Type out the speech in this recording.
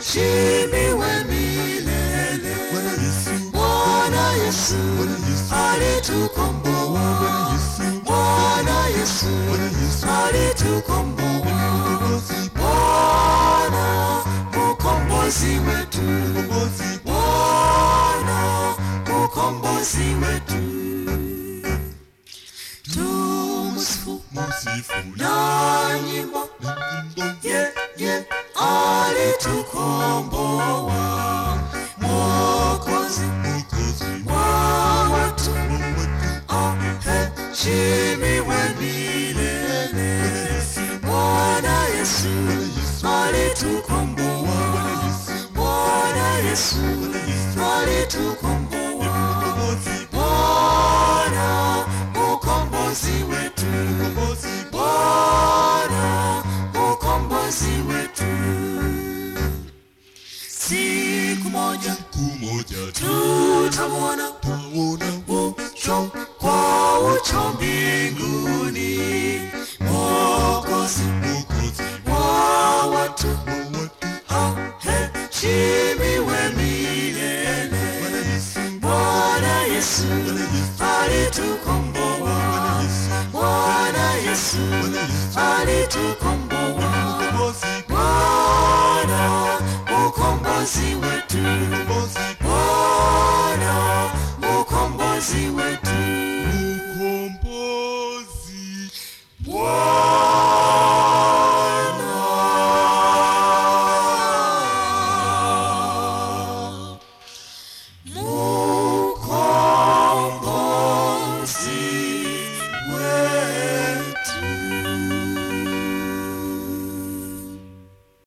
aheshimiwe milele. Bwana Yesu, Bwana Yesu Bwana Yesu, alitukomboa. Bwana Yesu, Bwana Yesu Bwana Yesu, alitukomboa. Mkombozi, Bwana mkombozi wetu, Mkombozi, Bwana mkombozi wetu. Tumsifu Msifu na nyimbo na nyimbo ye ye alitukomboa Mwokozi Mwokozi wa watu wa watu. aheshimiwe milele. Bwana Yesu, Bwana Yesu Bwana Yesu, alitukomboa. Bwana Yesu, Bwana Yesu Bwana Yesu, alitukomboa. Mkombozi, Bwana ukombozi wetu, Mkombozi, Bwana ukombozi wetu. Siku moja siku moja tutamwona tutaona ucho kwa ucho mbinguni, Mwokozi Mwokozi wa watu wa watu. aheshimiwe milele. Bwana Yesu, Bwana Yesu Bwana Yesu, alitukomboa. Bwana Yesu, Bwana Yesu Bwana Yesu, alitukomboa. Mkombozi, Bwana ukombozi